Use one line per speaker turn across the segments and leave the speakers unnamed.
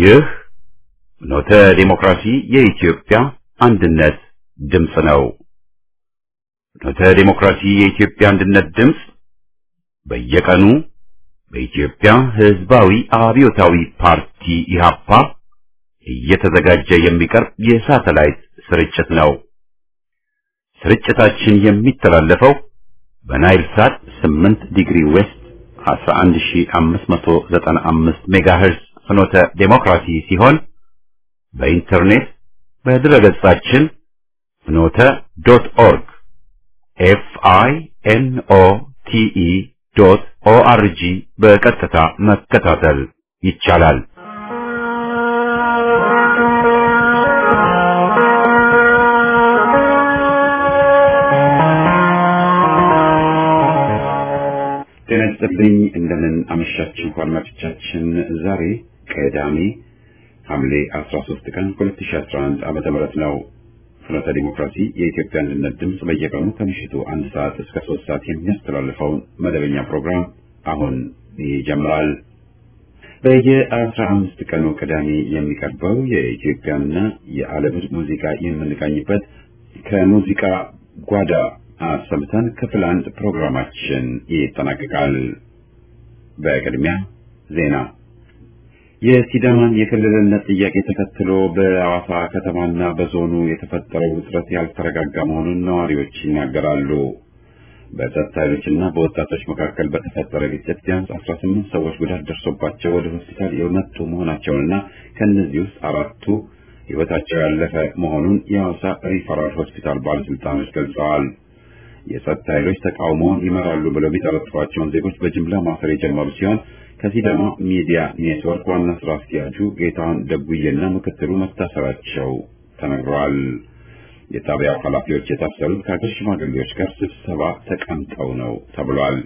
ይህ ኖተ ዲሞክራሲ የኢትዮጵያ አንድነት ድምፅ ነው። ኖተ ዲሞክራሲ የኢትዮጵያ አንድነት ድምፅ በየቀኑ በኢትዮጵያ ሕዝባዊ አብዮታዊ ፓርቲ ኢህአፓ እየተዘጋጀ የሚቀርብ የሳተላይት ስርጭት ነው። ስርጭታችን የሚተላለፈው በናይል ሳት 8 ዲግሪ ዌስት 11595 ሜጋሄርዝ ፍኖተ ዴሞክራሲ ሲሆን በኢንተርኔት በድረገጻችን ፍኖተ ዶት ኦርግ ኤፍ አይ ኤን ኦ ቲ ኢ ዶት ኦ አር ጂ በቀጥታ መከታተል ይቻላል። ጤና ይስጥልኝ። እንደምን አመሻችሁ አድማጮቻችን። ዛሬ ቅዳሜ ሐምሌ 13 ቀን 2011 ዓመተ ምህረት ነው። ፍኖተ ዲሞክራሲ የኢትዮጵያ አንድነት ድምፅ በየቀኑ ከምሽቱ አንድ ሰዓት እስከ ሶስት ሰዓት የሚያስተላልፈውን መደበኛ ፕሮግራም አሁን ይጀምራል። በየአስራ አምስት ቀኑ ቅዳሜ የሚቀርበው የኢትዮጵያና የዓለምን ሙዚቃ የምንቃኝበት ከሙዚቃ ጓዳ አሰምተን ክፍል አንድ ፕሮግራማችን ይጠናቀቃል። በቅድሚያ ዜና። የሲዳማን የክልልነት ጥያቄ ተከትሎ በሐዋሳ ከተማና በዞኑ የተፈጠረው ውጥረት ያልተረጋጋ መሆኑን ነዋሪዎች ይናገራሉ። በጸጥታ ኃይሎችና በወጣቶች መካከል በተፈጠረ ግጭት ቢያንስ 18 ሰዎች ጉዳት ደርሶባቸው ወደ ሆስፒታል የመጡ መሆናቸውንና ከእነዚህ ውስጥ አራቱ ሕይወታቸው ያለፈ መሆኑን የሐዋሳ ሪፈራል ሆስፒታል ባለስልጣኖች ገልጸዋል። የጸጥታ ኃይሎች ተቃውሞውን ይመራሉ ብለው የሚጠረጥሯቸውን ዜጎች በጅምላ ማሰር የጀመሩ ሲሆን ከሲዳማ ሚዲያ ኔትወርክ ዋና ስራ አስኪያጁ ጌታሁን ደጉዬና ምክትሉ መታሰራቸው ተነግሯል። የጣቢያው ኃላፊዎች የታሰሩት ከሀገር ሽማግሌዎች ጋር ስብሰባ ተቀምጠው ነው ተብሏል።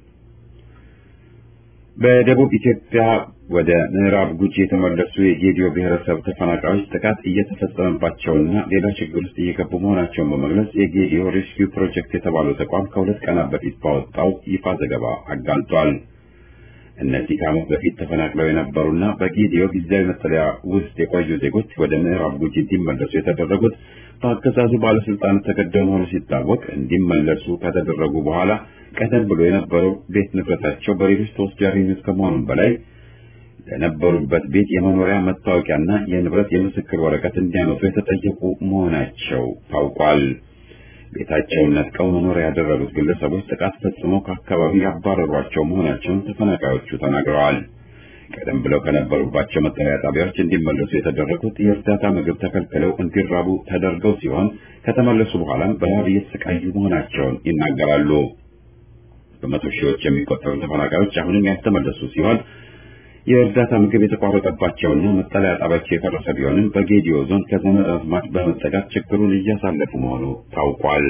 በደቡብ ኢትዮጵያ ወደ ምዕራብ ጉጂ የተመለሱ የጌዲዮ ብሔረሰብ ተፈናቃዮች ጥቃት እየተፈጸመባቸውና ሌላ ችግር ውስጥ እየገቡ መሆናቸውን በመግለጽ የጌዲዮ ሬስኪው ፕሮጀክት የተባለው ተቋም ከሁለት ቀናት በፊት ባወጣው ይፋ ዘገባ አጋልጧል። እነዚህ ከዓመት በፊት ተፈናቅለው የነበሩና በጌዲዮ ጊዜያዊ መጠለያ ውስጥ የቆዩ ዜጎች ወደ ምዕራብ ጉጂ እንዲመለሱ የተደረጉት በአገዛዙ ባለስልጣናት ተገደው መሆኑ ሲታወቅ እንዲመለሱ ከተደረጉ በኋላ ቀደም ብሎ የነበረው ቤት ንብረታቸው በሌሎች ተወስዶ ያገኙት ከመሆኑም በላይ ለነበሩበት ቤት የመኖሪያ መታወቂያና የንብረት የምስክር ወረቀት እንዲያመጡ የተጠየቁ መሆናቸው ታውቋል። ቤታቸውን ነጥቀው መኖሪያ ያደረጉት ግለሰቦች ጥቃት ፈጽመው ከአካባቢው ያባረሯቸው መሆናቸውን ተፈናቃዮቹ ተናግረዋል። ቀደም ብለው ከነበሩባቸው መጠለያ ጣቢያዎች እንዲመለሱ የተደረጉት የእርዳታ ምግብ ተከልክለው እንዲራቡ ተደርገው ሲሆን ከተመለሱ በኋላም በረሃብ እየተሰቃዩ መሆናቸውን ይናገራሉ። በመቶ ሺዎች የሚቆጠሩ ተፈናቃዮች አሁንም ያልተመለሱ ሲሆን የእርዳታ ምግብ የተቋረጠባቸውና መጠለያ ጣቢያቸው የፈረሰ ቢሆንም በጌዲዮ ዞን ከዘመድ አዝማድ በመጠጋት ችግሩን እያሳለፉ መሆኑ ታውቋል።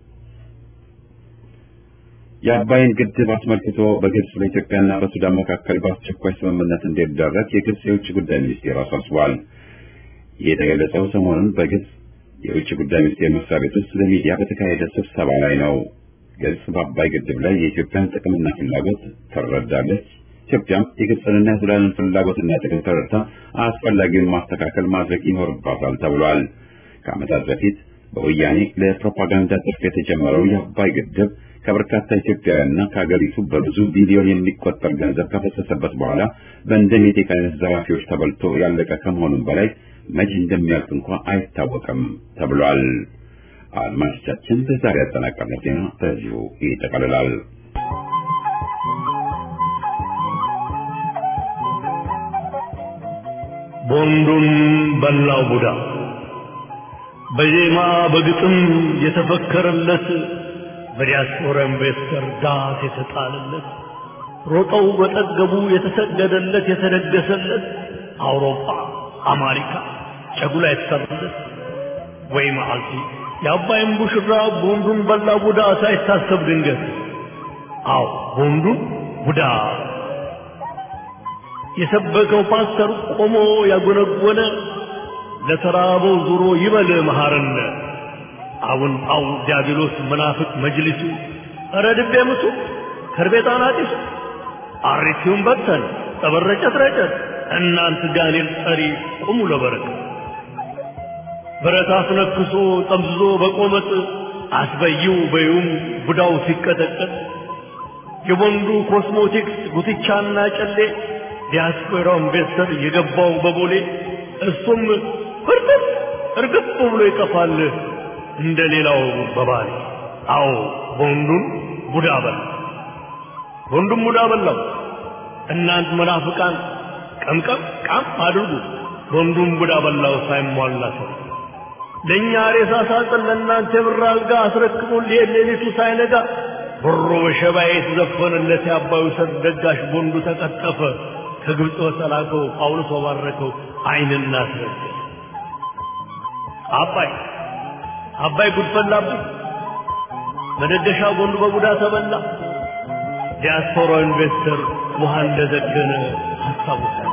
የአባይን ግድብ አስመልክቶ በግብጽ በኢትዮጵያና በሱዳን መካከል በአስቸኳይ ስምምነት እንዲደረግ የግብጽ የውጭ ጉዳይ ሚኒስቴር አሳስቧል። ይህ የተገለጸው ሰሞኑን በግብጽ የውጭ ጉዳይ ሚኒስቴር መስሪያ ቤት ውስጥ ለሚዲያ በተካሄደ ስብሰባ ላይ ነው። ግብጽ በአባይ ግድብ ላይ የኢትዮጵያን ጥቅምና ፍላጎት ትረዳለች። ኢትዮጵያም የግብፅንና የሱዳንን ፍላጎትና ጥቅም ተረድታ አስፈላጊውን ማስተካከል ማድረግ ይኖርባታል ተብሏል። ከዓመታት በፊት በወያኔ ለፕሮፓጋንዳ ትርፍ የተጀመረው የአባይ ግድብ ከበርካታ ኢትዮጵያውያንና ከሀገሪቱ በብዙ ቢሊዮን የሚቆጠር ገንዘብ ከፈሰሰበት በኋላ በእንደ ሜቴክ አይነት ዘራፊዎች ተበልቶ ያለቀ ከመሆኑም በላይ መቼ እንደሚያልቅ እንኳ አይታወቅም ተብሏል። አድማጮቻችን ለዛሬ ያጠናቀርነው ዜና በዚሁ ይጠቃልላል።
ቦንዱን በላው ቡዳ በዜማ በግጥም የተፈከረለት በዲያስፖራ ኢንቨስተር ዳት የተጣለለት ሮጠው በጠገቡ የተሰገደለት የተደገሰለት አውሮፓ አሜሪካ ጨጉላ የተሰራለት ወይ መዓልቲ የአባይን ቡሽራ ቦንዱን በላ ቡዳ ሳይታሰብ ድንገት አዎ ቦንዱን ቡዳ የሰበከው ፓስተር ቆሞ ያጎነጎነ ለተራበው ዙሮ ይበል መሐረነ አቡን ጳው ዲያብሎስ መናፍቅ መጅሊሱ ኧረ ድቤ ምቱ ከርቤጣን አጢሱ አሪቲውን በተን ጠበረጨት ረጨት እናንት ጋኔል ጠሪ ቁሙ ለበረከት ብረት አስነክሶ ጠምዝዞ በቆመጥ አስበይው በዩም ቡዳው ሲቀጠቀጥ የወንዱ ኮስሞቲክስ ጉትቻና ጨሌ ዲያስፖራው ኢንቨስተር የገባው በቦሌ እሱም ፍርጥም እርግፍ ብሎ ይጠፋል እንደ ሌላው በባሌ አዎ ወንዱን ቡዳ በላ ወንዱም ቡዳ በላው እናንት መናፍቃን ቀምቀም ቃም አድርጉ ወንዱም ቡዳ በላው ሳይሟላ ሰው ለእኛ ሬሳ ሳጥን ለእናንተ የብር አልጋ አስረክቡን ሊሄድ ሌሊቱ ሳይነጋ ብሮ በሸባዬ የተዘፈነለት የአባዩ ሰርግ ደጋሽ ቦንዱ ተቀጠፈ ከግብፅ በተላከው ጳውሎስ ባረከው አይንና አስረገ አባይ አባይ ጉድፈላብኝ መደገሻ ቦንዱ በቡዳ ተበላ ዲያስፖራ ኢንቨስተር ውሃ እንደዘገነ አስታውሳል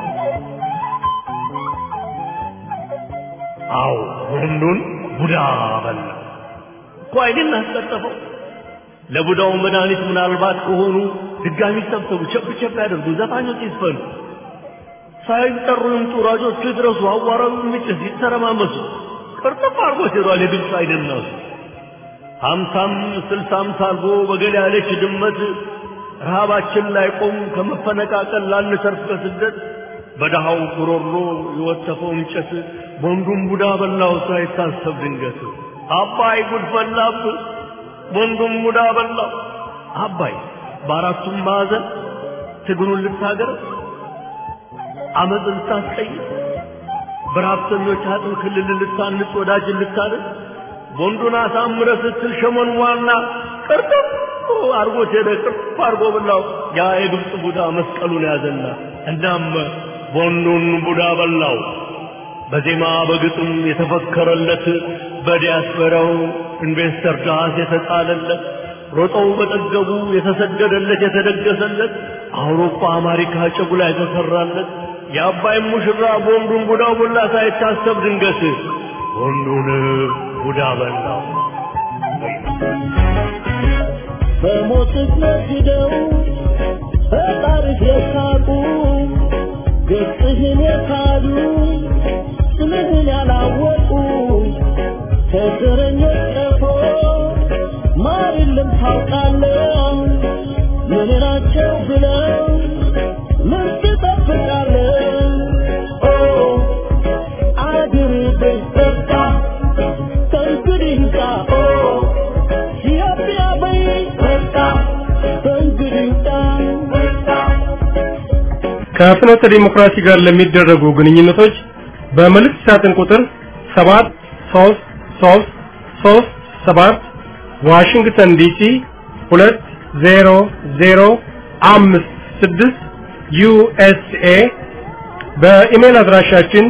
አዎ ወንዱን ቡዳ በላ እኮ አይንን አስቀጠፈው ለቡዳው መድኃኒት ምናልባት ከሆኑ ድጋሚ ሰብሰቡ ቸብ ቸብ ያደርጉ ዘፋኞች ይስፈኑ ሳይጠሩ ይምጡ ራጆቹ ይድረሱ አዋራው የሚጭስ ይተረማመሱ ቅርጥፍ አድርጎ ሲሯል የግብፅ አይደናሱ ሀምሳም ስልሳም ሳልጎ በገል ያለች ድመት ረሃባችን ላይ ቆም ከመፈነቃቀል ላንሰርፍ ከስደት በደሃው ጉሮሮ የወተፈው እንጨት ወንዱም ቡዳ በላው ሳይታሰብ ድንገት አባይ ጉድ ፈላብ ወንዱም ቡዳ በላው አባይ በአራቱም ማዕዘን ትግሉን ልታገር አመፅ ልታስቀይር በረሀብተኞች አጥም ክልል ልታንጽ ወዳጅን ልታደር ወንዱን አሳምረ ስትል ሸመን ዋና ቅርጥፍ አርጎት ሄደ ቅርፍ አርጎ በላው ያ የግብፅ ቡዳ መስቀሉን ያዘና እናም ወንዱን ቡዳ በላው በዜማ በግጥም የተፈከረለት በዲያስፖራው ኢንቨስተር ዳስ የተጣለለት ሮጠው በጠገቡ የተሰገደለት የተደገሰለት አውሮፓ አሜሪካ ጨጉላ የተሰራለት የአባይ ሙሽራ ቦንዱን ቡዳው ቡላ ሳይታሰብ ድንገት ወንዱን ቡዳ በላው
በሞትህ ነግደው ፈጣሪህ የሳቁ ገጽህን የካዱ ስምህን ያላወቁ ከእስረኞች ቀፎ ማር የለም ታውቃለህ ምን ናቸው ብለው ምን ትጠብቃለህ ኦ አድርገኝ በቃ ከእንግዲህ ጋ ኦ ኢትዮጵያ በይ በቃ ከእንግዲህ ጋ በቃ
ከፍኖተ ዲሞክራሲ ጋር ለሚደረጉ ግንኙነቶች በመልእክት ሳጥን ቁጥር 73337 ዋሽንግተን ዲሲ 20056 ዩኤስኤ በኢሜል አድራሻችን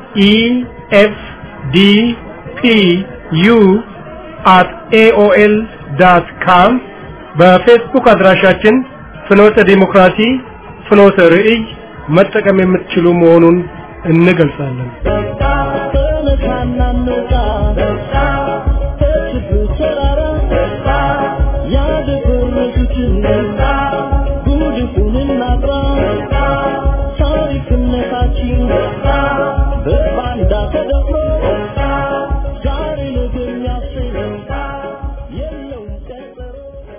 ኢኤፍዲፒዩ አት ኤኦኤል ዳት ካም በፌስቡክ አድራሻችን ፍኖተ ዲሞክራሲ ፍኖተ ርዕይ መጠቀም የምትችሉ መሆኑን እንገልጻለን።
በቃ ተነሳና እንውጣ በቃ ከችግሩ ተራራ በቃ ያደፈረሱትን በቃ ጉድፉን እናጥራ በቃ ታሪክነታችን በቃ በባንዳ ተደፍሮ በቃ ዛሬ ነገ የሚያሰኝ በቃ የለውም ቀጠሮ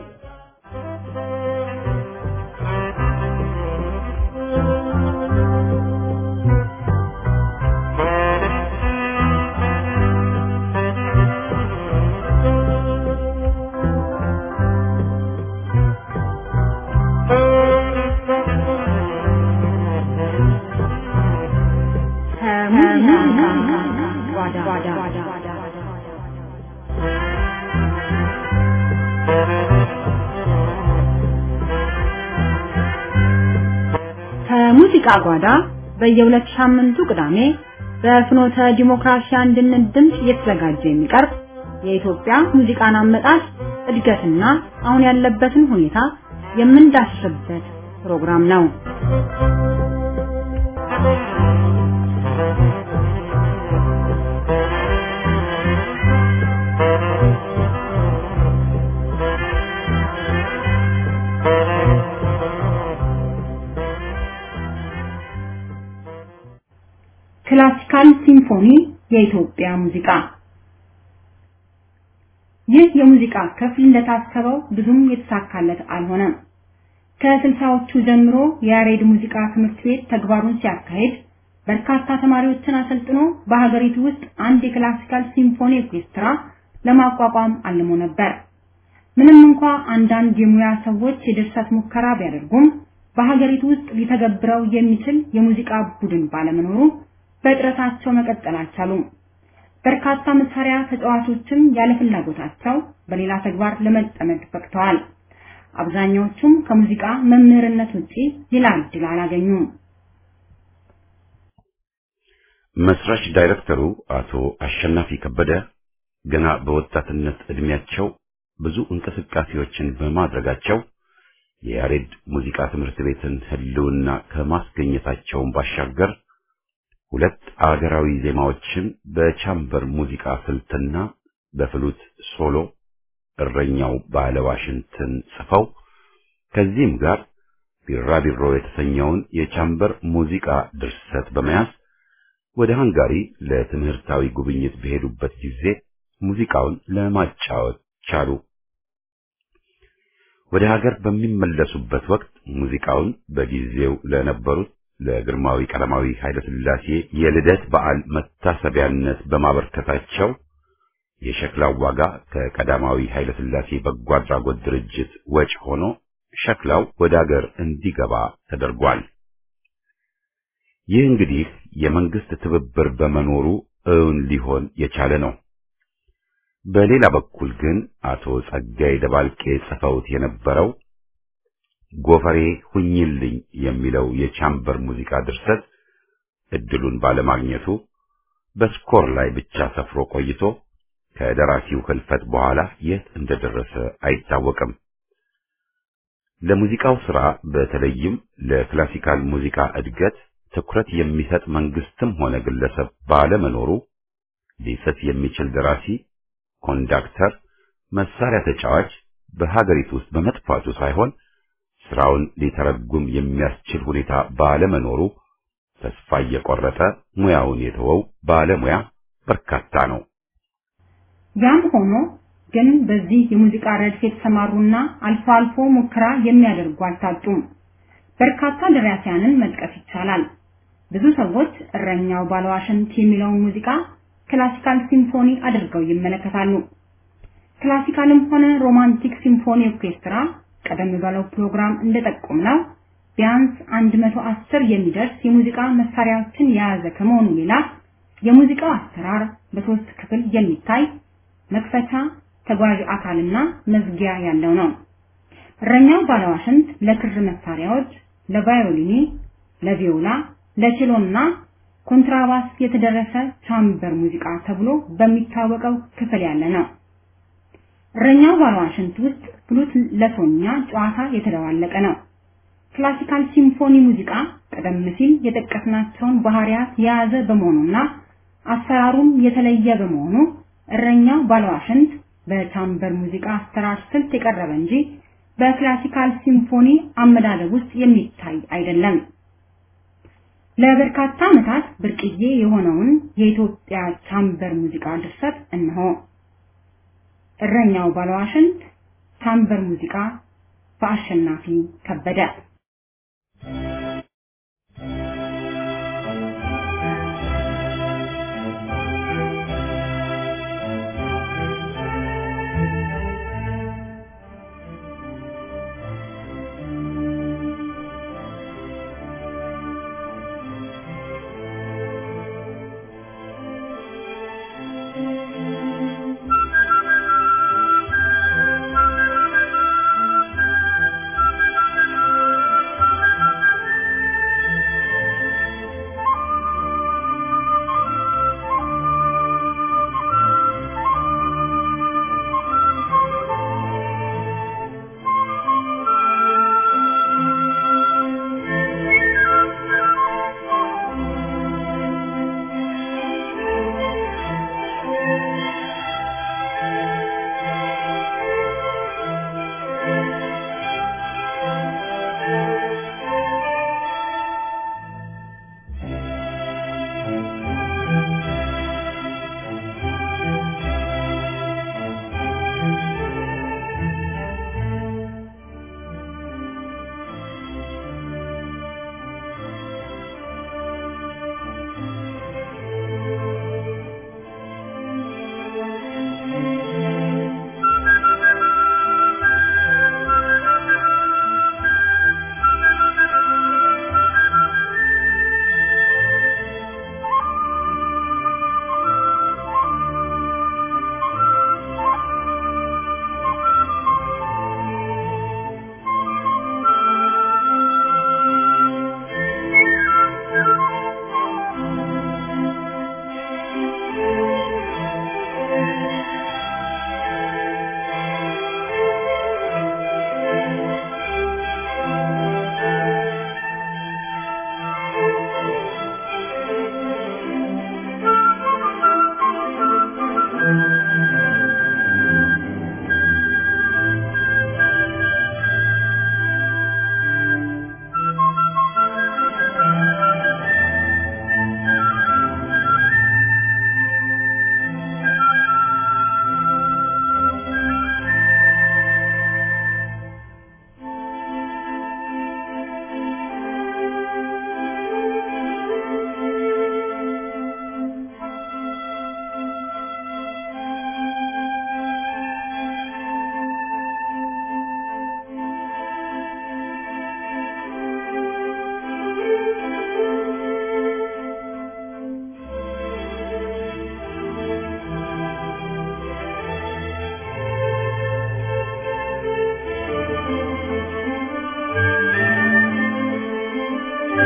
ከሙዚቃ ጓዳ በየሁለት ሳምንቱ ቅዳሜ በፍኖተ ዲሞክራሲ አንድነት ድምፅ እየተዘጋጀ የሚቀርብ የኢትዮጵያ ሙዚቃን አመጣጥ እድገትና አሁን ያለበትን ሁኔታ የምንዳስስበት ፕሮግራም ነው። ክላሲካል ሲምፎኒ የኢትዮጵያ ሙዚቃ ይህ የሙዚቃ ክፍል እንደታሰበው ብዙም የተሳካለት አልሆነም። ከስልሳዎቹ ጀምሮ የያሬድ ሙዚቃ ትምህርት ቤት ተግባሩን ሲያካሂድ በርካታ ተማሪዎችን አሰልጥኖ በሀገሪቱ ውስጥ አንድ የክላሲካል ሲምፎኒ ኦርኬስትራ ለማቋቋም አልሞ ነበር። ምንም እንኳ አንዳንድ የሙያ ሰዎች የድርሰት ሙከራ ቢያደርጉም በሀገሪቱ ውስጥ ሊተገብረው የሚችል የሙዚቃ ቡድን ባለመኖሩ በጥረታቸው መቀጠል አልቻሉም። በርካታ መሳሪያ ተጫዋቾችም ያለ ፍላጎታቸው በሌላ ተግባር ለመጠመድ በቅተዋል። አብዛኛዎቹም ከሙዚቃ መምህርነት ውጪ ሌላ እድል አላገኙም።
መስራች ዳይሬክተሩ አቶ አሸናፊ ከበደ ገና በወጣትነት እድሜያቸው ብዙ እንቅስቃሴዎችን በማድረጋቸው የያሬድ ሙዚቃ ትምህርት ቤትን ህልውና ከማስገኘታቸውን ባሻገር ሁለት አገራዊ ዜማዎችን በቻምበር ሙዚቃ ስልትና በፍሉት ሶሎ እረኛው ባለዋሽንትን ጽፈው ከዚህም ጋር ቢራቢሮ የተሰኘውን የቻምበር ሙዚቃ ድርሰት በመያዝ ወደ ሃንጋሪ ለትምህርታዊ ጉብኝት በሄዱበት ጊዜ ሙዚቃውን ለማጫወት ቻሉ። ወደ ሀገር በሚመለሱበት ወቅት ሙዚቃውን በጊዜው ለነበሩት ለግርማዊ ቀዳማዊ ኃይለ ሥላሴ የልደት በዓል መታሰቢያነት በማበርከታቸው የሸክላው ዋጋ ከቀዳማዊ ኃይለ ሥላሴ በጎ አድራጎት ድርጅት ወጪ ሆኖ ሸክላው ወደ ሀገር እንዲገባ ተደርጓል። ይህ እንግዲህ የመንግስት ትብብር በመኖሩ እውን ሊሆን የቻለ ነው። በሌላ በኩል ግን አቶ ጸጋይ ደባልቄ ጽፈውት የነበረው ጎፈሬ ሁኝልኝ የሚለው የቻምበር ሙዚቃ ድርሰት እድሉን ባለማግኘቱ በስኮር ላይ ብቻ ሰፍሮ ቆይቶ ከደራሲው ህልፈት በኋላ የት እንደደረሰ አይታወቅም። ለሙዚቃው ሥራ በተለይም ለክላሲካል ሙዚቃ እድገት ትኩረት የሚሰጥ መንግስትም ሆነ ግለሰብ ባለመኖሩ ሊጽፍ የሚችል ደራሲ፣ ኮንዳክተር፣ መሳሪያ ተጫዋች በሀገሪቱ ውስጥ በመጥፋቱ ሳይሆን ስራውን ሊተረጉም የሚያስችል ሁኔታ ባለመኖሩ ተስፋ እየቆረጠ ሙያውን የተወው ባለሙያ በርካታ ነው።
ያም ሆኖ ግን በዚህ የሙዚቃ ረድፍ የተሰማሩና አልፎ አልፎ ሙከራ የሚያደርጉ አልታጡም። በርካታ ደራሲያንን መጥቀስ ይቻላል። ብዙ ሰዎች እረኛው ባለዋሽንት የሚለውን ሙዚቃ ክላሲካል ሲምፎኒ አድርገው ይመለከታሉ። ክላሲካልም ሆነ ሮማንቲክ ሲምፎኒ ኦርኬስትራ ቀደም ባለው ፕሮግራም እንደጠቆምነው ቢያንስ 110 የሚደርስ የሙዚቃ መሳሪያዎችን የያዘ ከመሆኑ ሌላ የሙዚቃው አሰራር በሶስት ክፍል የሚታይ መክፈቻ፣ ተጓዥ አካልና መዝጊያ ያለው ነው። እረኛው ባለዋሽንት ለክር መሳሪያዎች፣ ለቫዮሊኒ፣ ለቪዮላ፣ ለቼሎና ኮንትራባስ የተደረሰ ቻምበር ሙዚቃ ተብሎ በሚታወቀው ክፍል ያለ ነው። እረኛው ባለዋሽንት ውስጥ ፍሉት ለሶኛ ጨዋታ የተደባለቀ ነው። ክላሲካል ሲምፎኒ ሙዚቃ ቀደም ሲል የጠቀስናቸውን ባህሪያት የያዘ በመሆኑና አሰራሩም የተለየ በመሆኑ እረኛው ባለዋሽንት በቻምበር ሙዚቃ አሰራር ስልት የቀረበ እንጂ በክላሲካል ሲምፎኒ አመዳደብ ውስጥ የሚታይ አይደለም። ለበርካታ ዓመታት ብርቅዬ የሆነውን የኢትዮጵያ ቻምበር ሙዚቃ ድርሰት እነሆ። እረኛው ባለዋሽንት ቻምበር ሙዚቃ በአሸናፊ ከበደ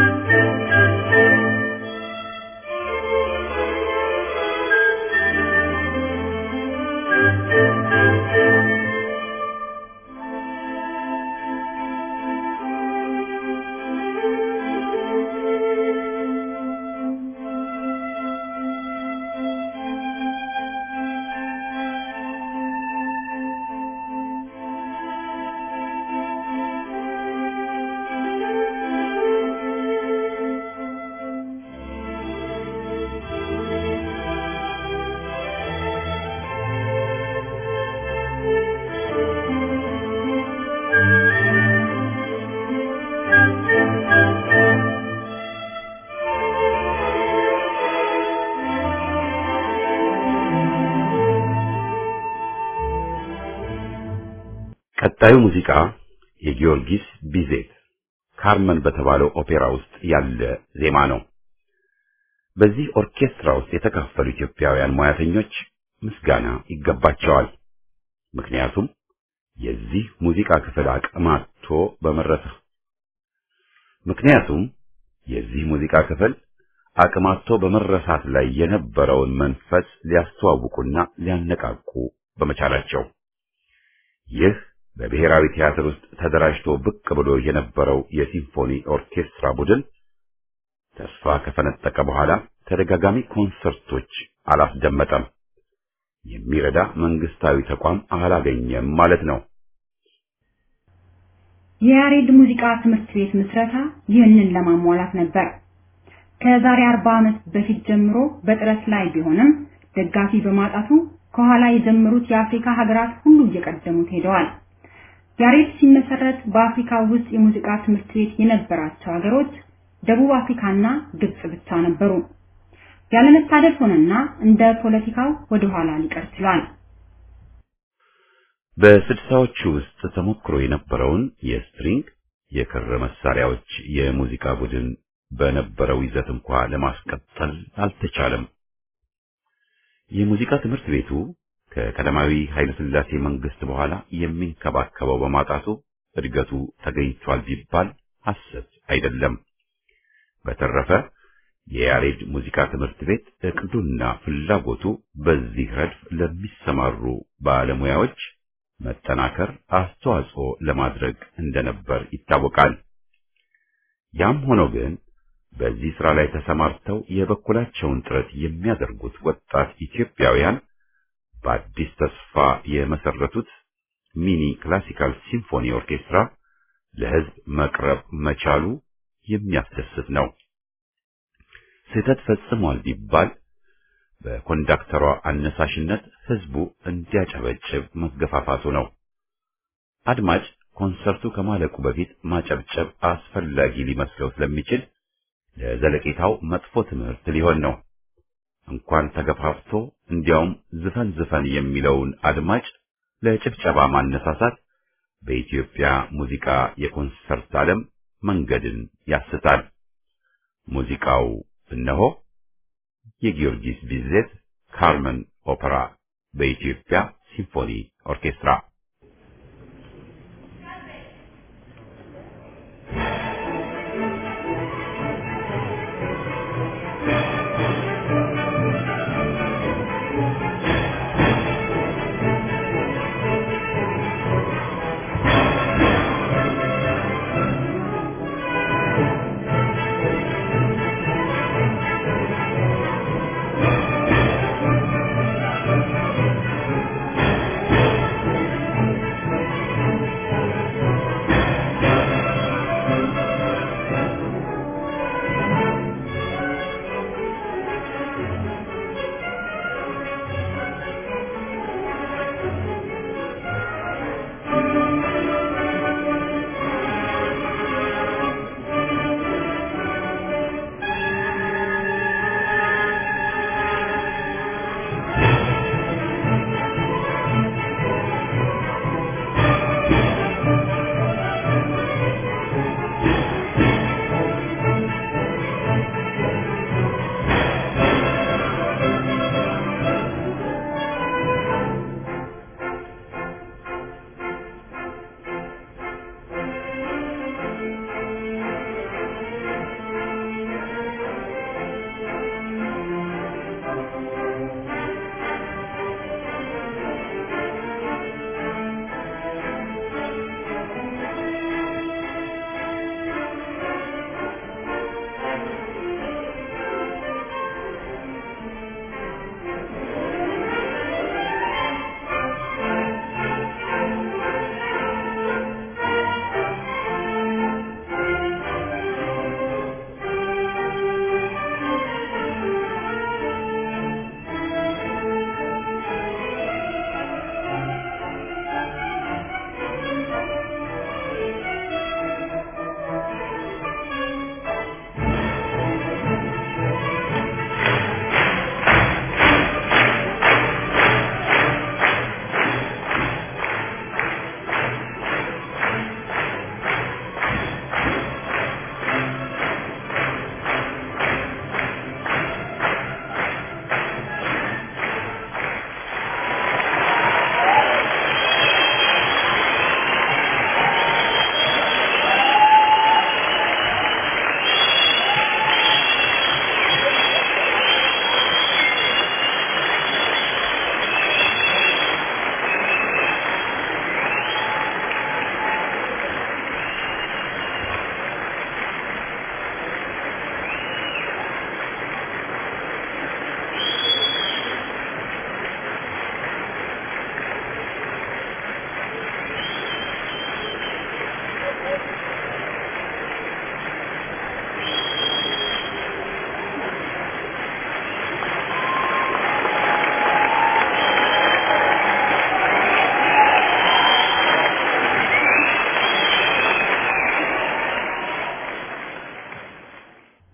ቀጣዩ ሙዚቃ የጊዮርጊስ ቢዜት ካርመን በተባለው ኦፔራ ውስጥ ያለ ዜማ ነው። በዚህ ኦርኬስትራ ውስጥ የተካፈሉ ኢትዮጵያውያን ሙያተኞች ምስጋና ይገባቸዋል። ምክንያቱም የዚህ ሙዚቃ ክፍል አቅማቶ በመረሰ ምክንያቱም የዚህ ሙዚቃ ክፍል አቅማቶ በመረሳት ላይ የነበረውን መንፈስ ሊያስተዋውቁና ሊያነቃቁ በመቻላቸው ይህ በብሔራዊ ቲያትር ውስጥ ተደራጅቶ ብቅ ብሎ የነበረው የሲምፎኒ ኦርኬስትራ ቡድን ተስፋ ከፈነጠቀ በኋላ ተደጋጋሚ ኮንሰርቶች አላስደመጠም። የሚረዳ መንግስታዊ ተቋም አላገኘም ማለት ነው።
የያሬድ ሙዚቃ ትምህርት ቤት ምስረታ ይህንን ለማሟላት ነበር። ከዛሬ 40 ዓመት በፊት ጀምሮ በጥረት ላይ ቢሆንም ደጋፊ በማጣቱ ከኋላ የጀመሩት የአፍሪካ ሀገራት ሁሉ እየቀደሙት ሄደዋል። ያሬድ ሲመሰረት በአፍሪካ ውስጥ የሙዚቃ ትምህርት ቤት የነበራቸው ሀገሮች ደቡብ አፍሪካና ግብጽ ብቻ ነበሩ። ያለመታደል ሆነና እንደ ፖለቲካው ወደ ኋላ ሊቀር ችሏል።
በስድሳዎቹ ውስጥ ተሞክሮ የነበረውን የስትሪንግ የክር መሳሪያዎች የሙዚቃ ቡድን በነበረው ይዘት እንኳ ለማስቀጠል አልተቻለም። የሙዚቃ ትምህርት ቤቱ ከቀዳማዊ ኃይለ ሥላሴ መንግስት በኋላ የሚንከባከበው በማጣቱ እድገቱ ተገኝቷል ቢባል ሐሰት አይደለም። በተረፈ የያሬድ ሙዚቃ ትምህርት ቤት እቅዱና ፍላጎቱ በዚህ ረድፍ ለሚሰማሩ ባለሙያዎች መጠናከር አስተዋጽኦ ለማድረግ እንደነበር ይታወቃል። ያም ሆኖ ግን በዚህ ስራ ላይ ተሰማርተው የበኩላቸውን ጥረት የሚያደርጉት ወጣት ኢትዮጵያውያን በአዲስ ተስፋ የመሰረቱት ሚኒ ክላሲካል ሲምፎኒ ኦርኬስትራ ለሕዝብ መቅረብ መቻሉ የሚያስደስት ነው። ስህተት ፈጽሟል ቢባል በኮንዳክተሯ አነሳሽነት ሕዝቡ እንዲያጨበጭብ መገፋፋቱ ነው። አድማጭ ኮንሰርቱ ከማለቁ በፊት ማጨብጨብ አስፈላጊ ሊመስለው ስለሚችል ለዘለቄታው መጥፎ ትምህርት ሊሆን ነው። እንኳን ተገፋፍቶ እንዲያውም ዝፈን ዝፈን የሚለውን አድማጭ ለጭብጨባ ማነሳሳት በኢትዮጵያ ሙዚቃ የኮንሰርት ዓለም መንገድን ያስታል። ሙዚቃው እነሆ የጊዮርጊስ ቢዜት ካርመን ኦፐራ በኢትዮጵያ ሲምፎኒ ኦርኬስትራ
Thank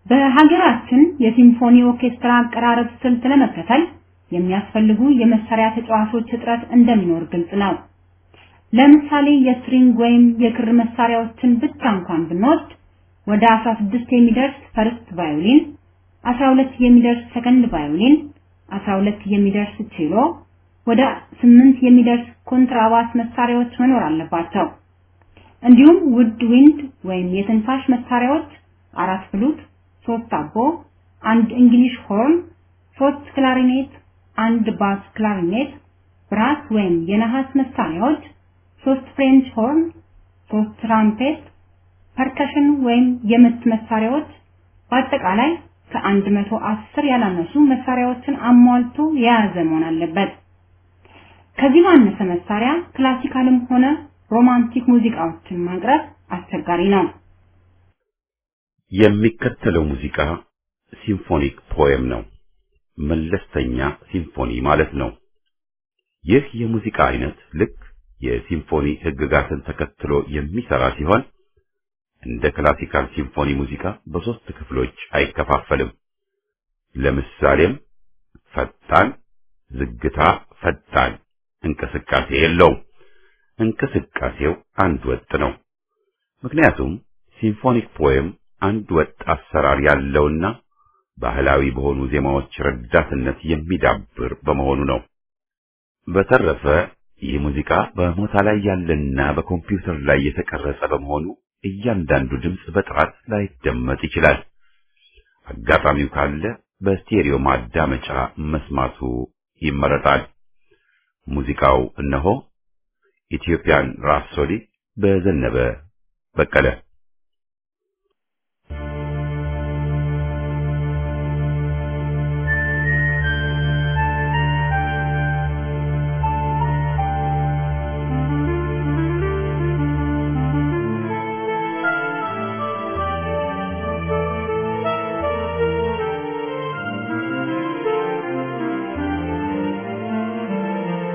በሀገራችን የሲምፎኒ ኦርኬስትራ አቀራረብ ስልት ለመከተል የሚያስፈልጉ የመሳሪያ ተጫዋቾች እጥረት እንደሚኖር ግልጽ ነው። ለምሳሌ የስትሪንግ ወይም የክር መሳሪያዎችን ብቻ እንኳን ብንወስድ ወደ 16 የሚደርስ ፈርስት ቫዮሊን፣ 12 የሚደርስ ሰከንድ ቫዮሊን፣ 12 የሚደርስ ቼሎ፣ ወደ 8 የሚደርስ ኮንትራባስ መሳሪያዎች መኖር አለባቸው። እንዲሁም ውድ ዊንድ ወይም የትንፋሽ መሳሪያዎች አራት ፍሉት፣ ሶስት አቦ፣ አንድ እንግሊሽ ሆርን፣ ሶስት ክላሪኔት፣ አንድ ባስ ክላሪኔት፣ ብራስ ወይም የነሐስ መሳሪያዎች፣ ሶስት ፍሬንች ሆርን፣ ሶስት ትራምፔት፣ ፐርከሽን ወይም የምት መሳሪያዎች በአጠቃላይ ከአንድ መቶ አስር ያላነሱ መሳሪያዎችን አሟልቶ የያዘ መሆን አለበት። ከዚህ ባነሰ መሳሪያ ክላሲካልም ሆነ ሮማንቲክ ሙዚቃዎችን ማቅረብ አስቸጋሪ ነው።
የሚከተለው ሙዚቃ ሲምፎኒክ ፖየም ነው። መለስተኛ ሲምፎኒ ማለት ነው። ይህ የሙዚቃ አይነት ልክ የሲምፎኒ ሕግጋትን ተከትሎ የሚሰራ ሲሆን እንደ ክላሲካል ሲምፎኒ ሙዚቃ በሶስት ክፍሎች አይከፋፈልም። ለምሳሌም ፈጣን፣ ዝግታ፣ ፈጣን እንቅስቃሴ የለውም። እንቅስቃሴው አንድ ወጥ ነው። ምክንያቱም ሲምፎኒክ ፖየም አንድ ወጥ አሰራር ያለውና ባህላዊ በሆኑ ዜማዎች ረዳትነት የሚዳብር በመሆኑ ነው። በተረፈ ይህ ሙዚቃ በሞታ ላይ ያለና በኮምፒውተር ላይ የተቀረጸ በመሆኑ እያንዳንዱ ድምፅ በጥራት ላይደመጥ ይችላል። አጋጣሚው ካለ በስቴሪዮ ማዳመጫ መስማቱ ይመረጣል። ሙዚቃው እነሆ ኢትዮጵያን ራፕሶዲ በዘነበ በቀለ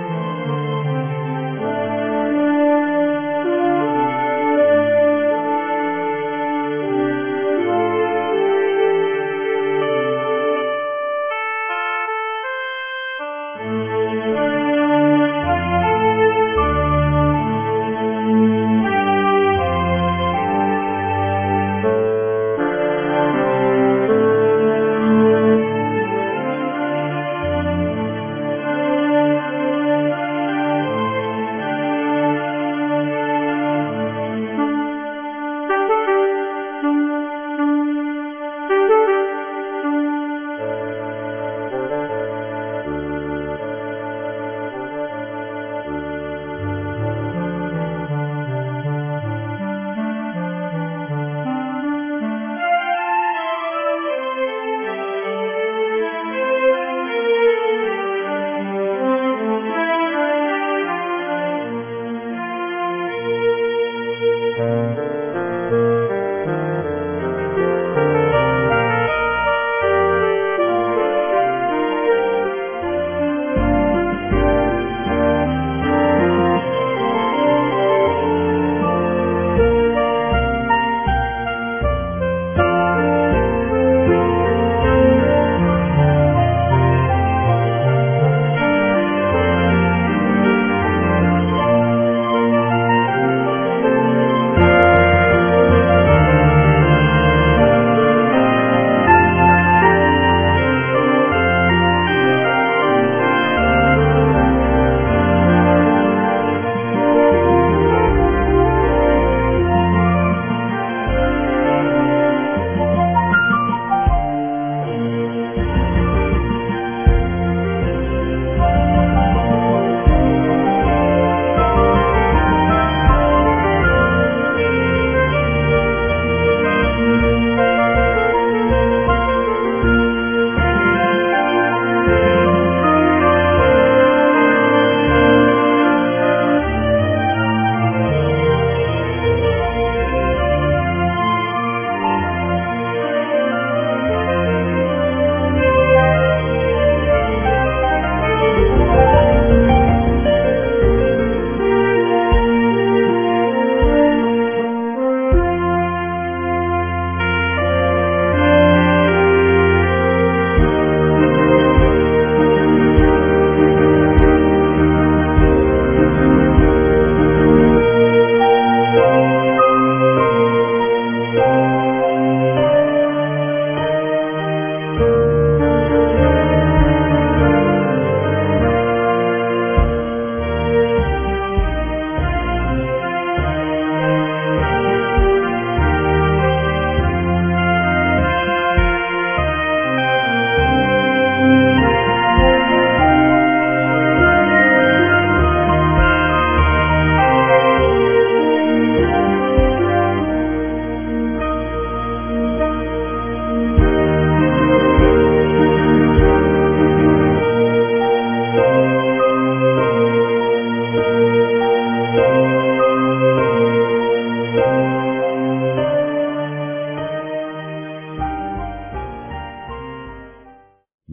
Thank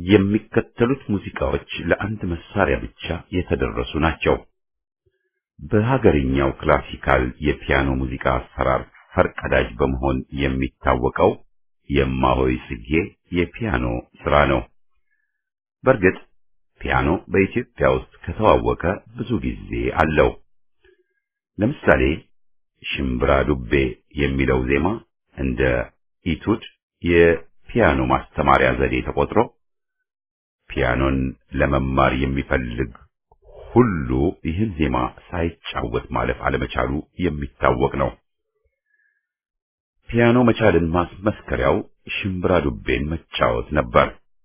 የሚከተሉት ሙዚቃዎች ለአንድ መሳሪያ ብቻ የተደረሱ ናቸው። በሀገርኛው ክላሲካል የፒያኖ ሙዚቃ አሰራር ፈርቀዳጅ በመሆን የሚታወቀው የማሆይ ጽጌ የፒያኖ ስራ ነው። በእርግጥ ፒያኖ በኢትዮጵያ ውስጥ ከተዋወቀ ብዙ ጊዜ አለው። ለምሳሌ ሽምብራ ዱቤ የሚለው ዜማ እንደ ኢቱድ የፒያኖ ማስተማሪያ ዘዴ ተቆጥሮ ፒያኖን ለመማር የሚፈልግ ሁሉ ይህን ዜማ ሳይጫወት ማለፍ አለመቻሉ የሚታወቅ ነው። ፒያኖ መቻልን ማስመስከሪያው ሽምብራ ዱቤን መጫወት ነበር።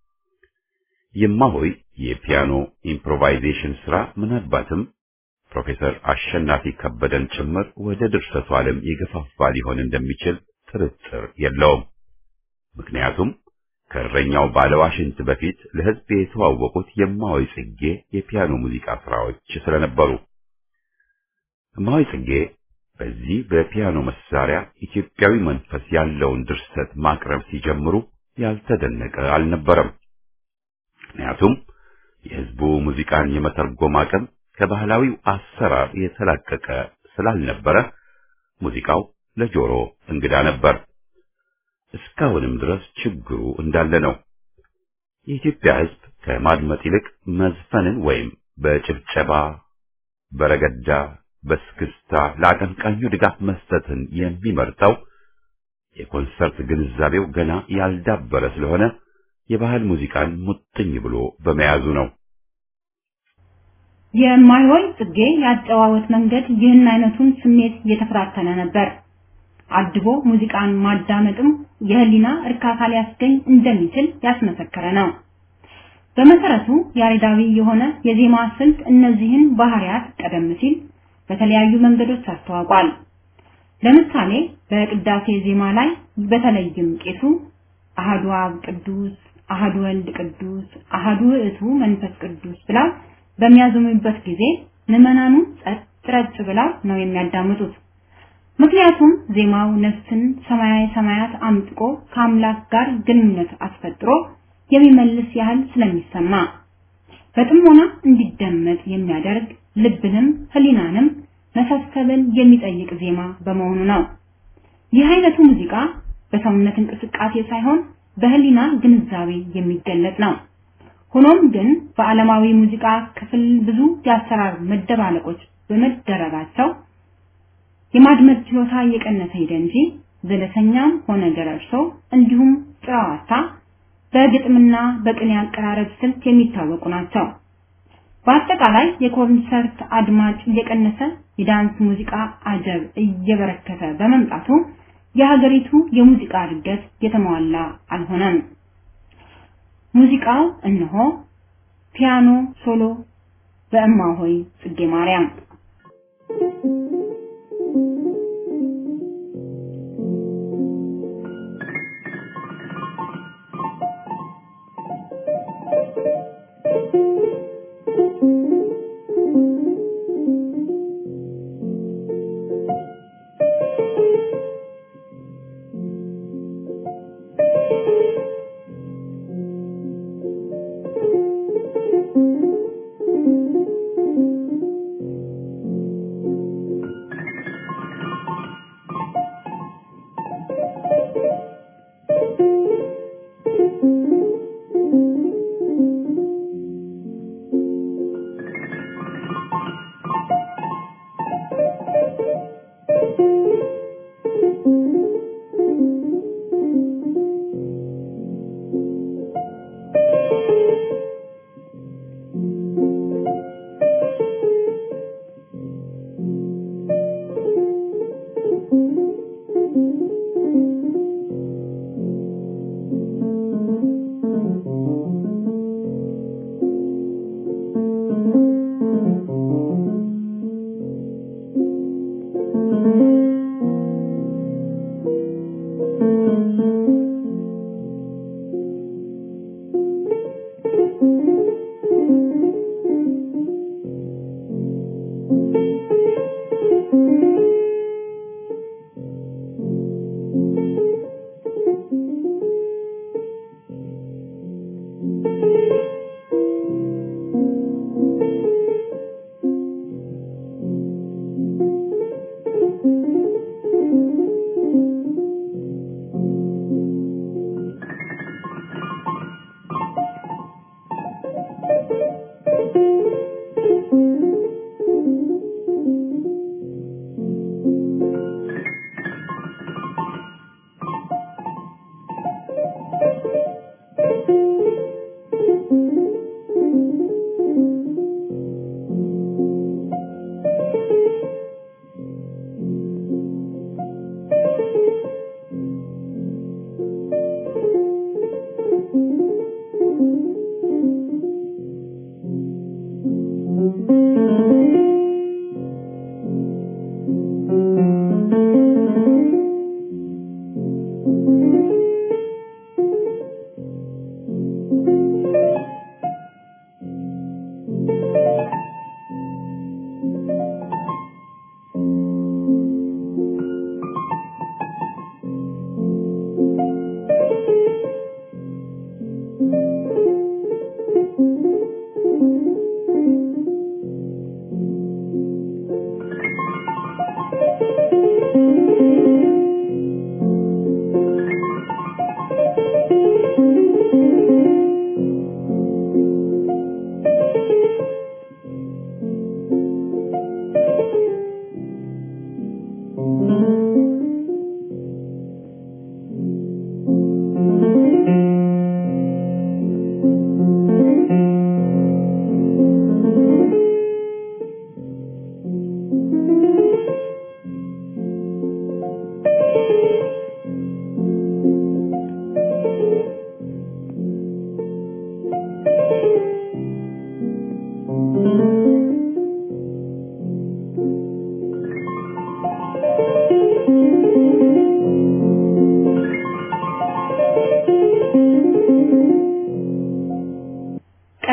የማሆይ የፒያኖ ኢምፕሮቫይዜሽን ስራ ምናልባትም ፕሮፌሰር አሸናፊ ከበደን ጭምር ወደ ድርሰቱ ዓለም የገፋፋ ሊሆን እንደሚችል ጥርጥር የለውም። ምክንያቱም ከእረኛው ባለዋሽንት በፊት ለሕዝብ የተዋወቁት የማሆይ ጽጌ የፒያኖ ሙዚቃ ስራዎች ስለነበሩ እማሆይ ጽጌ በዚህ በፒያኖ መሳሪያ ኢትዮጵያዊ መንፈስ ያለውን ድርሰት ማቅረብ ሲጀምሩ ያልተደነቀ አልነበረም። ምክንያቱም የሕዝቡ ሙዚቃን የመተርጎም አቅም ከባህላዊው አሰራር የተላቀቀ ስላልነበረ ሙዚቃው ለጆሮ እንግዳ ነበር። እስካሁንም ድረስ ችግሩ እንዳለ ነው። የኢትዮጵያ ሕዝብ ከማድመጥ ይልቅ መዝፈንን ወይም በጭብጨባ በረገዳ በስክስታ ለአቀንቃኙ ድጋፍ መስጠትን የሚመርጠው የኮንሰርት ግንዛቤው ገና ያልዳበረ ስለሆነ የባህል ሙዚቃን ሙጥኝ ብሎ በመያዙ ነው።
የማይሆይ ጽጌ ያጨዋወት መንገድ ይህን አይነቱን ስሜት እየተፈታተነ ነበር። አድቦ ሙዚቃን ማዳመጥም የህሊና እርካታ ሊያስገኝ እንደሚችል ያስመሰከረ ነው። በመሰረቱ ያሬዳዊ የሆነ የዜማ ስልት እነዚህን ባህሪያት ቀደም ሲል በተለያዩ መንገዶች አስተዋውቋል። ለምሳሌ በቅዳሴ ዜማ ላይ በተለይም ቄሱ አሃዱ አብ ቅዱስ፣ አሃዱ ወልድ ቅዱስ፣ አሃዱ ውእቱ መንፈስ ቅዱስ ብለው በሚያዘሙበት ጊዜ ምዕመናኑ ጸጥ ረጭ ብለው ነው የሚያዳምጡት። ምክንያቱም ዜማው ነፍስን ሰማያዊ ሰማያት አምጥቆ ከአምላክ ጋር ግንኙነት አስፈጥሮ የሚመልስ ያህል ስለሚሰማ በጥሞና እንዲደመጥ የሚያደርግ ልብንም ህሊናንም መሳሰብን የሚጠይቅ ዜማ በመሆኑ ነው። ይህ አይነቱ ሙዚቃ በሰውነት እንቅስቃሴ ሳይሆን በህሊና ግንዛቤ የሚገለጽ ነው። ሆኖም ግን በዓለማዊ ሙዚቃ ክፍል ብዙ የአሰራር መደባለቆች በመደረጋቸው የማድመጥ ችሎታ እየቀነሰ ሄደ እንጂ ዘለሰኛም ሆነ ገረርሶ እንዲሁም ጨዋታ በግጥምና በቅኔ አቀራረብ ስልት የሚታወቁ ናቸው። በአጠቃላይ የኮንሰርት አድማጭ እየቀነሰ የዳንስ ሙዚቃ አጀብ እየበረከተ በመምጣቱ የሀገሪቱ የሙዚቃ እድገት የተሟላ አልሆነም። ሙዚቃው እነሆ ፒያኖ ሶሎ በእማሆይ ጽጌ ማርያም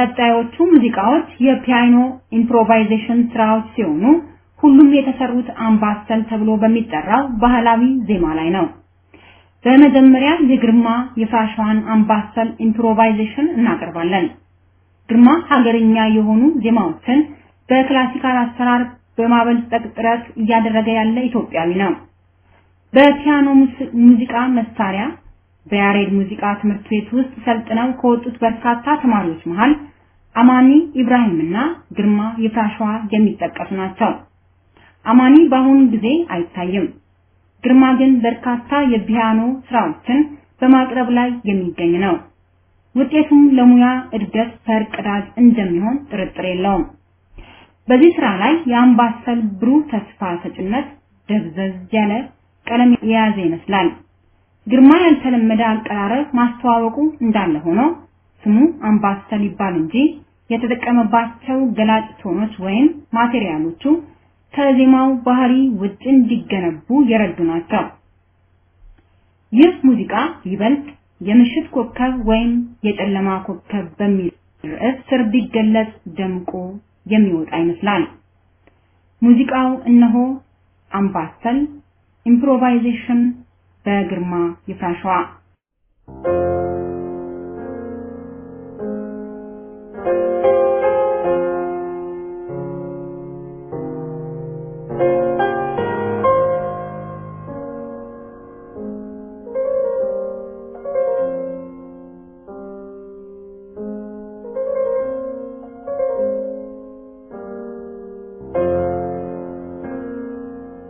ቀጣዮቹ ሙዚቃዎች የፒያኖ ኢምፕሮቫይዜሽን ስራዎች ሲሆኑ ሁሉም የተሰሩት አምባሰል ተብሎ በሚጠራው ባህላዊ ዜማ ላይ ነው። በመጀመሪያ የግርማ የፍራሿን አምባሰል ኢምፕሮቫይዜሽን እናቀርባለን። ግርማ ሀገርኛ የሆኑ ዜማዎችን በክላሲካል አሰራር በማበልጸግ ጥረት እያደረገ ያለ ኢትዮጵያዊ ነው። በፒያኖ ሙዚቃ መሳሪያ በያሬድ ሙዚቃ ትምህርት ቤት ውስጥ ሰልጥነው ከወጡት በርካታ ተማሪዎች መሃል አማኒ ኢብራሂምና ግርማ የፍራሸዋ የሚጠቀሱ ናቸው። አማኒ በአሁኑ ጊዜ አይታይም። ግርማ ግን በርካታ የፒያኖ ስራዎችን በማቅረብ ላይ የሚገኝ ነው። ውጤቱም ለሙያ እድገት ፈርቀዳጅ እንደሚሆን ጥርጥር የለውም። በዚህ ስራ ላይ የአምባሰል ብሩህ ተስፋ ሰጭነት ደብዘዝ ያለ ቀለም የያዘ ይመስላል። ግርማ ያልተለመደ አቀራረብ ማስተዋወቁ እንዳለ ሆኖ ስሙ አምባሰል ይባል እንጂ የተጠቀመባቸው ገላጭ ቶኖች ወይም ማቴሪያሎቹ ከዜማው ባህሪ ውጭ እንዲገነቡ የረዱ ናቸው። ይህ ሙዚቃ ይበልጥ የምሽት ኮከብ ወይም የጨለማ ኮከብ በሚል ርዕስ ስር ቢገለጽ ደምቆ የሚወጣ ይመስላል። ሙዚቃው እነሆ አምባሰል ኢምፕሮቫይዜሽን በግርማ ይፍራሸዋ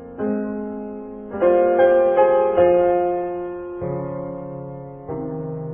Thank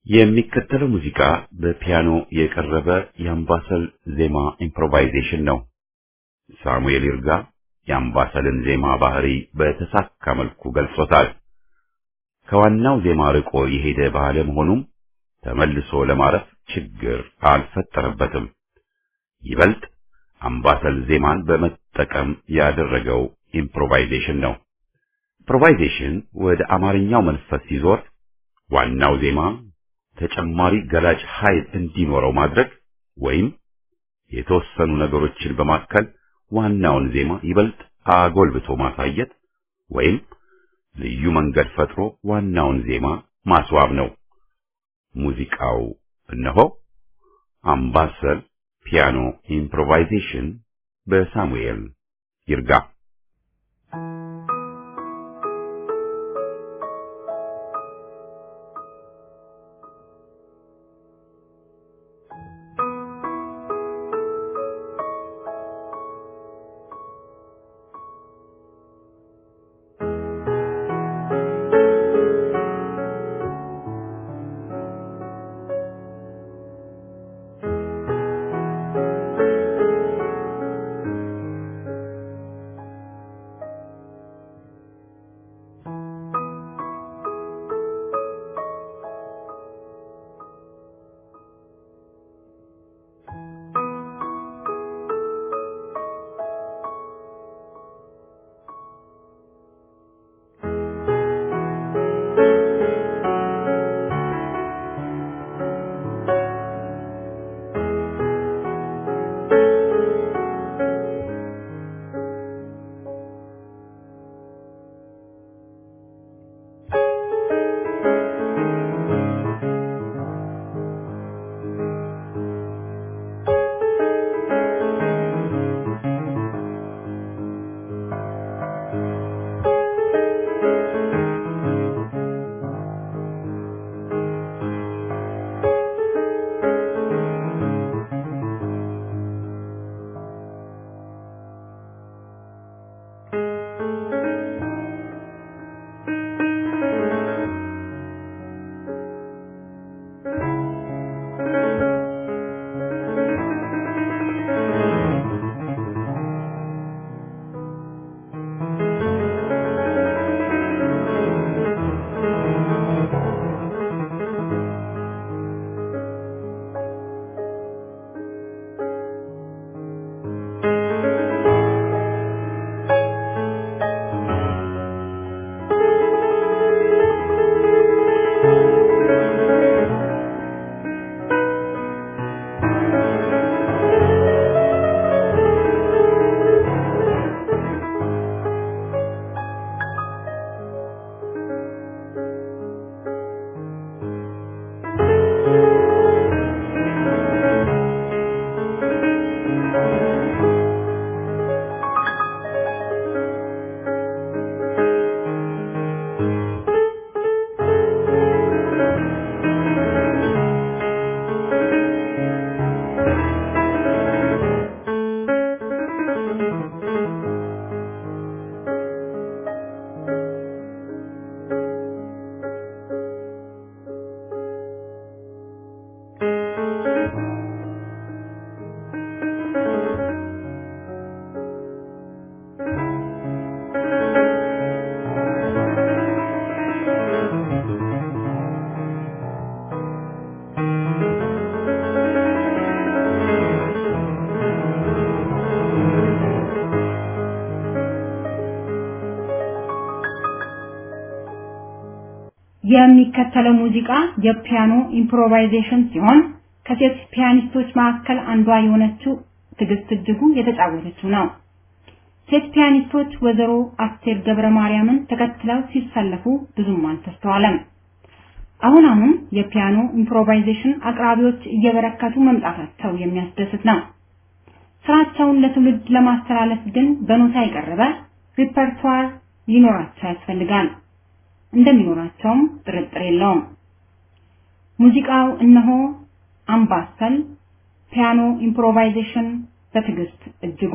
የሚከተለው ሙዚቃ በፒያኖ የቀረበ የአምባሰል ዜማ ኢምፕሮቫይዜሽን ነው። ሳሙኤል ይርጋ የአምባሰልን ዜማ ባህሪ በተሳካ መልኩ ገልጾታል። ከዋናው ዜማ ርቆ የሄደ ባለመሆኑም ተመልሶ ለማረፍ ችግር አልፈጠረበትም። ይበልጥ አምባሰል ዜማን በመጠቀም ያደረገው ኢምፕሮቫይዜሽን ነው። ኢምፕሮቫይዜሽን ወደ አማርኛው መንፈስ ሲዞር ዋናው ዜማ ተጨማሪ ገላጭ ኃይል እንዲኖረው ማድረግ ወይም የተወሰኑ ነገሮችን በማከል ዋናውን ዜማ ይበልጥ አጎልብቶ ማሳየት ወይም ልዩ መንገድ ፈጥሮ ዋናውን ዜማ ማስዋብ ነው። ሙዚቃው እነሆ አምባሰል ፒያኖ ኢምፕሮቫይዜሽን በሳሙኤል ይርጋ
የሚከተለው ሙዚቃ የፒያኖ ኢምፕሮቫይዜሽን ሲሆን ከሴት ፒያኒስቶች መካከል አንዷ የሆነችው ትዕግስት እጅጉ የተጫወተችው ነው። ሴት ፒያኒስቶች ወይዘሮ አስቴር ገብረ ማርያምን ተከትለው ሲሰለፉ ብዙም አልተስተዋለም። አሁን አሁን የፒያኖ ኢምፕሮቫይዜሽን አቅራቢዎች እየበረከቱ መምጣታቸው የሚያስደስት ነው። ስራቸውን ለትውልድ ለማስተላለፍ ግን በኖታ የቀረበ ሪፐርቷር ሊኖራቸው ያስፈልጋል። እንደሚኖራቸውም ጥርጥር የለውም። ሙዚቃው እነሆ አምባሰል ፒያኖ ኢምፕሮቫይዜሽን በትዕግስት እጅጉ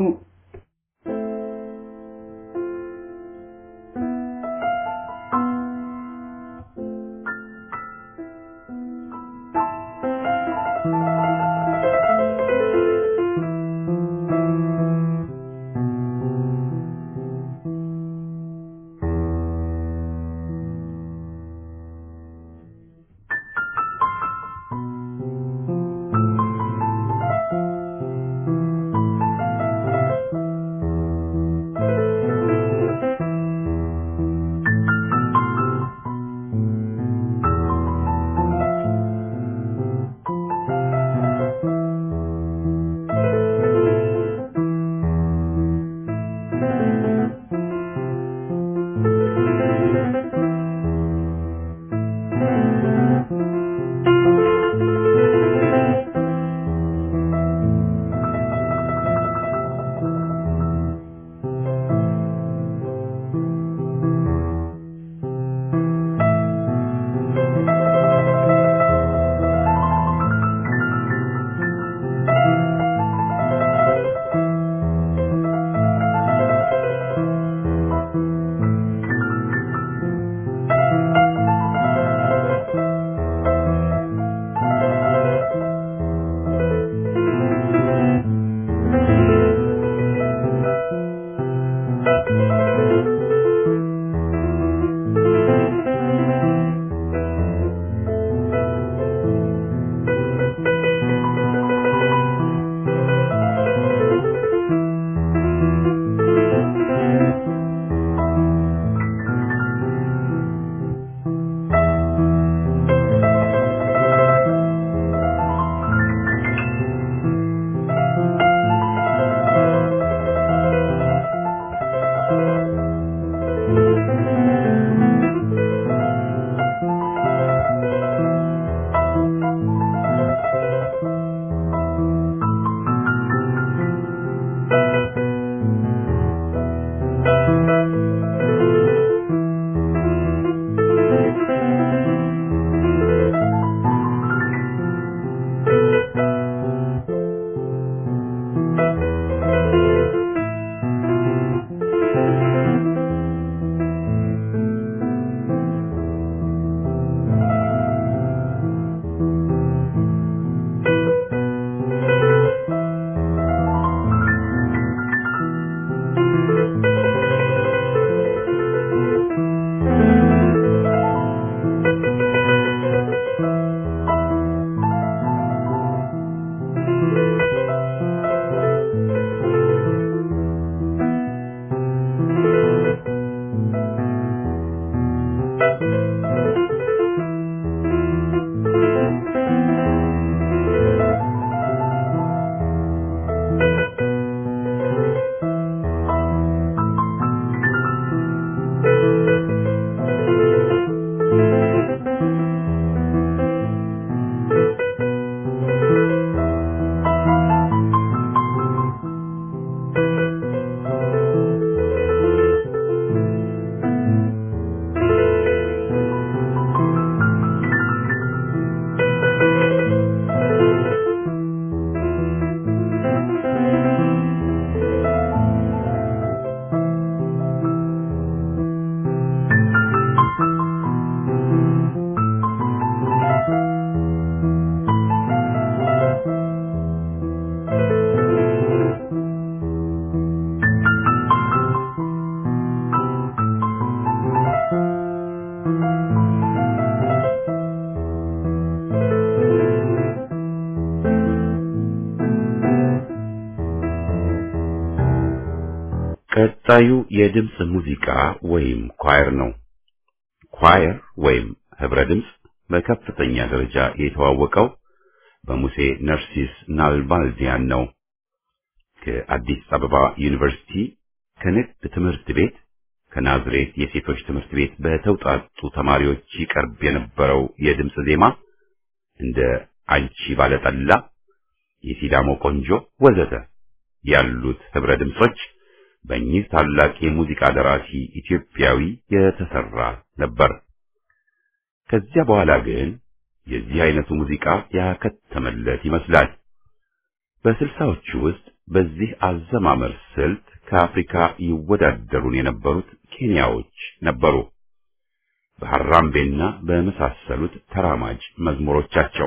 ቀጣዩ የድምፅ ሙዚቃ ወይም ኳየር ነው። ኳየር ወይም ህብረ ድምፅ በከፍተኛ ደረጃ የተዋወቀው በሙሴ ነርሲስ ናልባልዲያን ነው። ከአዲስ አበባ ዩኒቨርሲቲ ከንግድ ትምህርት ቤት ከናዝሬት የሴቶች ትምህርት ቤት በተውጣጡ ተማሪዎች ይቀርብ የነበረው የድምፅ ዜማ እንደ አንቺ ባለጠላ፣ የሲዳሞ ቆንጆ ወዘተ ያሉት ህብረ ድምጾች በእኚህ ታላቅ የሙዚቃ ደራሲ ኢትዮጵያዊ የተሰራ ነበር። ከዚያ በኋላ ግን የዚህ አይነቱ ሙዚቃ ያከተመለት ይመስላል። በስልሳዎቹ ውስጥ በዚህ አዘማመር ስልት ከአፍሪካ ይወዳደሩን የነበሩት ኬንያዎች ነበሩ። በሐራምቤና በመሳሰሉት ተራማጅ መዝሙሮቻቸው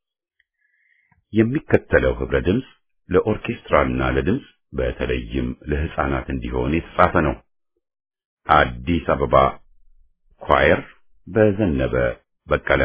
የሚከተለው ህብረ ድምፅ ለኦርኬስትራና ለድምፅ በተለይም ለህፃናት እንዲሆን የተጻፈ ነው። አዲስ አበባ ኳየር በዘነበ በቀለ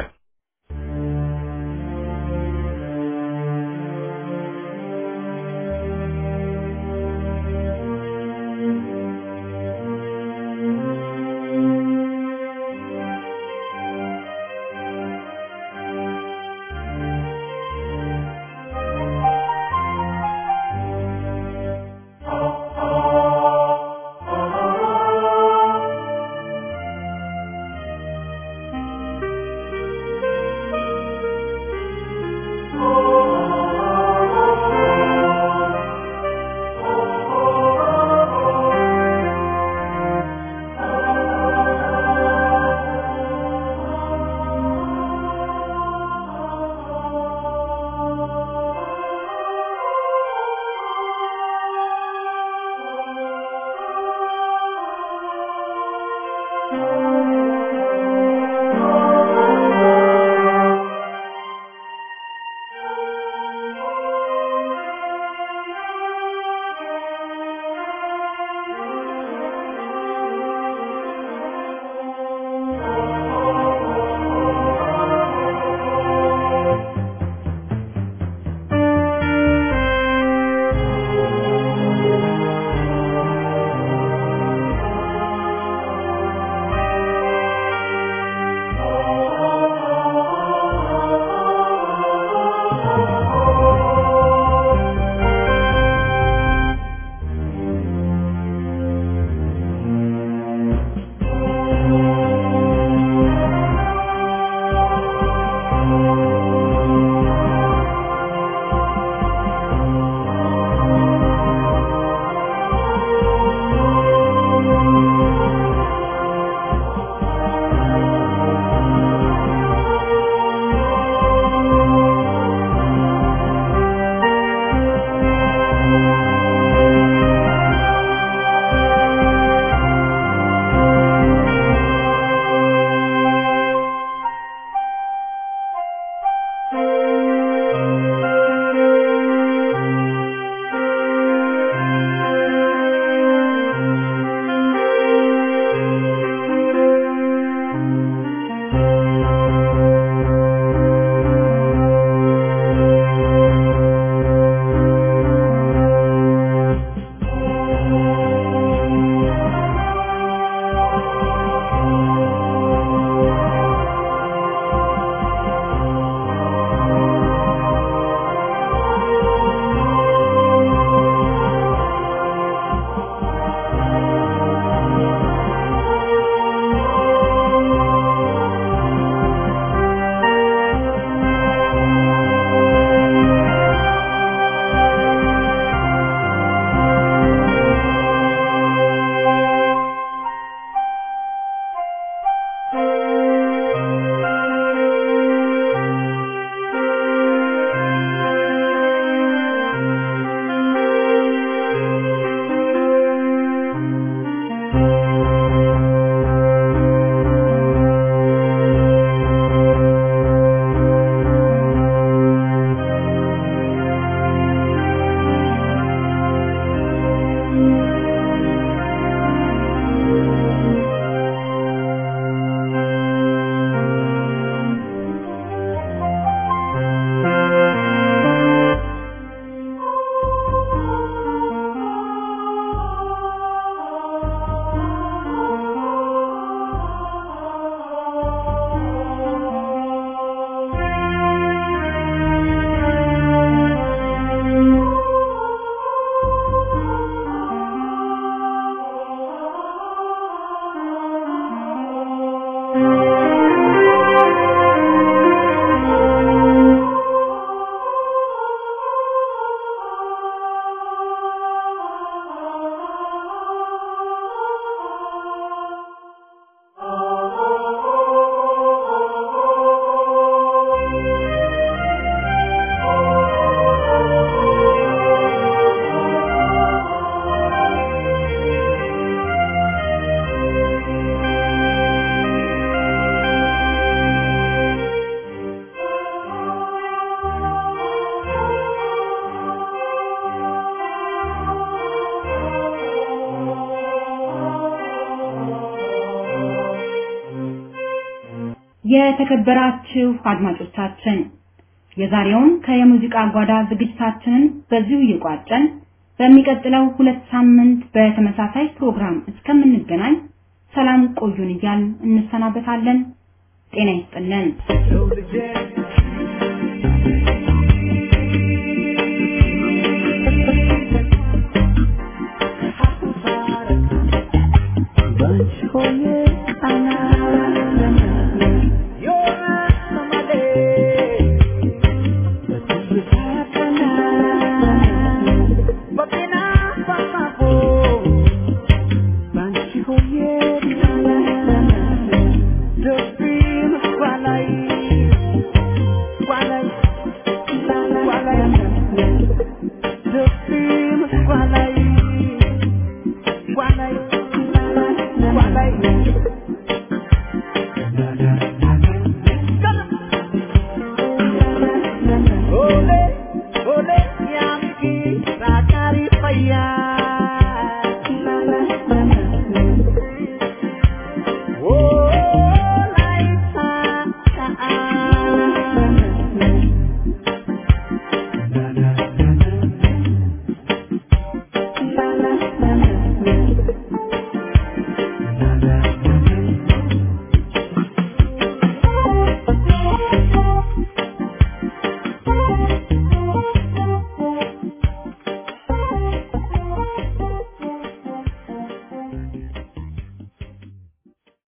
Thank you.
የተከበራችሁ አድማጮቻችን የዛሬውን ከየሙዚቃ ጓዳ ዝግጅታችንን በዚሁ እየቋጨን በሚቀጥለው ሁለት ሳምንት በተመሳሳይ ፕሮግራም እስከምንገናኝ ሰላም ቆዩን እያልን እንሰናበታለን። ጤና ይስጥልን።